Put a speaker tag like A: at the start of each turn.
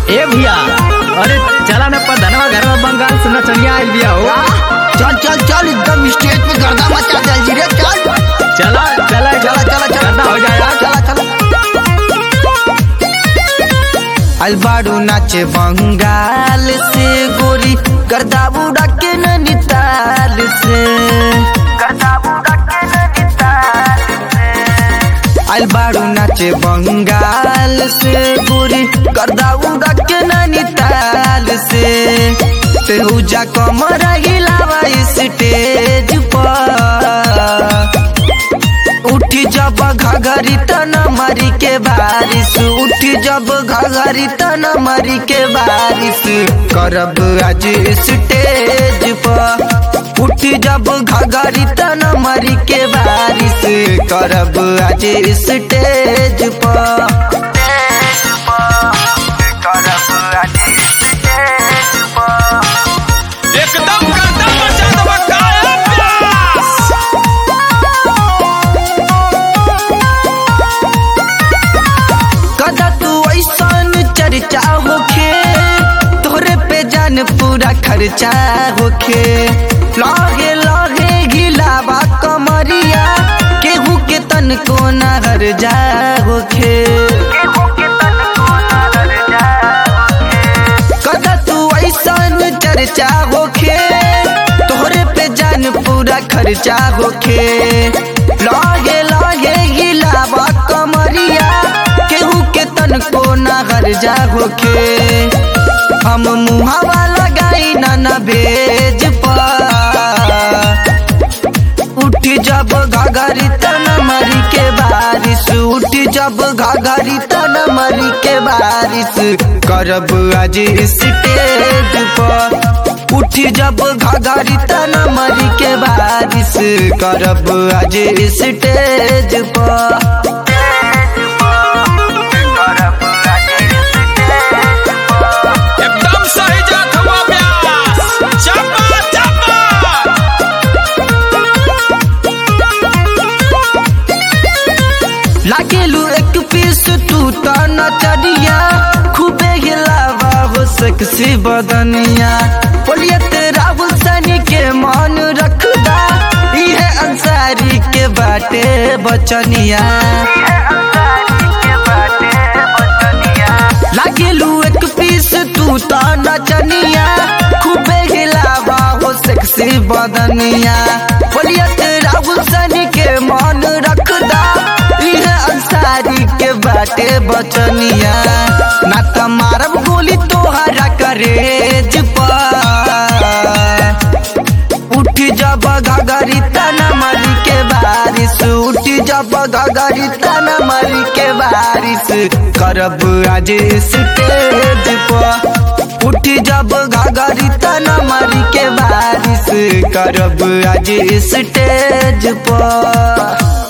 A: ए भैया अरे चला ना प्रधानवा घर में बंगाल सुनना चलिया आई भैया हो
B: चल चल चल एकदम स्टेज पे गर्दा मचा दे जी रे चल
A: चला चला
B: चला चला चला
A: गर्दा हो जाएगा
B: चला चला अलबाड़ू नाचे बंगाल से गोरी गर्दा बुड़ा के नैनीताल से गर्दा बुड़ा के नैनीताल से अलबाड़ू नाचे बंगाल से गोरी गर्दा उड़ा के नैनीताल से तेहुजा कमर हिलावा स्टेज पर उठी जब घघरी तन मरी के बारिश उठी जब घघरी तन मरी के बारिश करब आज स्टेज पर उठी जब घघरी तन मरी के बारिश करब आज स्टेज पर करब आज स्टेज पर
C: एकदम गर्दा मचा देबा काया प्यास
B: कदा तू ऐसन चर्चा होखे तोरे पे जान पूरा खर्चा होखे लगे लगे गिलावा कमरिया केहू के तन को नहर जा होखे कदा तू ऐसन चर्चा होखे तोहरे पे जान पूरा खर्चा होखे लगे लगे गिलावा कमरिया केहू के तन को नगर जा होखे हम मुहावा लगाई ना न भेज पा उठी जब घाघरी तन मरी के बारिश उठी जब घाघरी तन मरी के बारिश करब आज स्टेज पर उठी जब घाघरी तन मरी के बारिश करब आज स्टेज पर
C: एकदम सही जात हुआ प्यास चपा चपा
B: लागेलू एक पीस तू तो नचरिया खूबे हिलावा हो सेक्सी बदनिया बोलिए तेरा हुसैनी के मान रखदा इहे अंसारी के बाटे बचनिया लागेलू एक पीस तू तो नचनिया खूबे हिलावा हो सेक्सी बदनिया बोलिए तेरा हुसैनी के मान रखदा इहे अंसारी के बाटे बचनिया ना त मारब गोली तोहरा करेज पर उठी जब घगरी तना मरी के बारिश उठी जब घगरी तना मरी के बारिश करब आज स्टेज पर उठी जब घगरी तना मरी के बारिश करब आज स्टेज पर